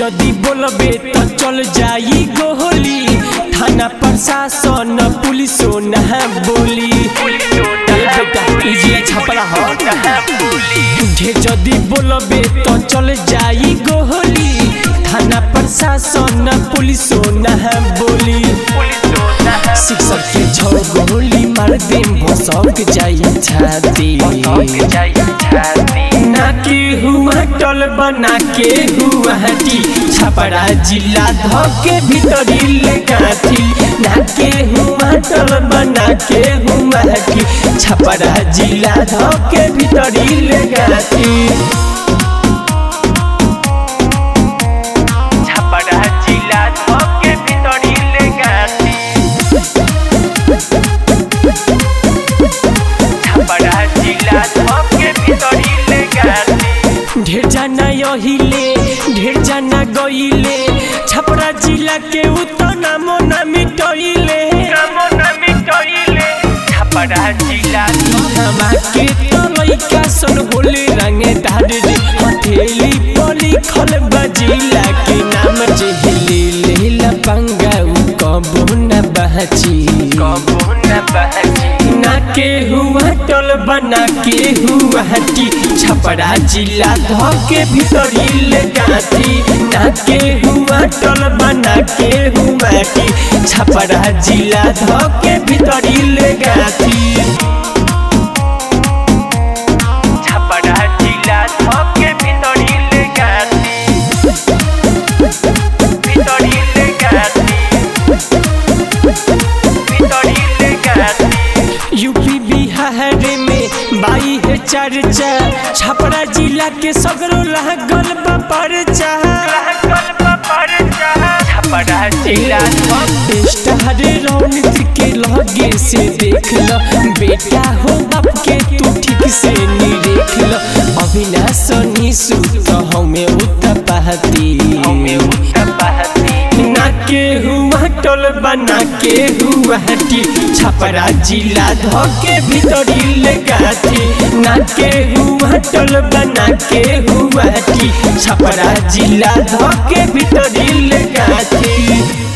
जदी बोलबे तो चल जाई गोली थाना प्रशासन पुलिसो ना बोली ए बेटा इजिया छपरा हो ढे जदी बोलबे तो चल जाई गोली थाना प्रशासन पुलिसो ना बोली शिक्षक के छौ गोली मार दे भसक जाई छाती ना के हुआ टल बना के हुआ हटी छपरा जिला धके भीतरी ले गाथी ना के हुआ टल बना के हुआ हटी छपरा जिला धके भीतरी ले गाथी छपरा जिला धके भितरी ले गाथी छपरा जिला धके भितरी ले गाथी ढेर जाना यहिले ढेर जाना गइले छपरा जिला के उतना मोना मिटइले नामो न मिटइले छपरा जिला हमा के तो लइका सन होले रंगे दाद रे हथेली पली खल बजिला के नाम जे हिली लेला पंगा उ कबो न बहची कबो न बहजी ना के हुआ टल बना के हुआ हटी छपरा जिला धके भीतरी ले गाथी ना के हुआ टल बना के हुआ हटी छपरा जिला धके भीतरी ले गाथी छपरा जिला धके भितरी ले गाथी भितरी ले गाथी भितरी ले गाथी यूपी बिहार में बाई है चर्चा छपरा जिला के सगरो लागल बा परचा लागल बा परचा छपरा जिला धके स्टार रौनक के लगे से देख ल बेटा हो बाप के तू ठीक से निरेख ल अविनाश निशु तो हमें उत्पाती हमें उत्तर बहती ना के हुआ टोल बना के हुआ हटी छपरा जिला धके भीतरी ले गाथी ना के हुआ टोल बना के हुआ हटी छपरा जिला धके भीतरी ले गाथी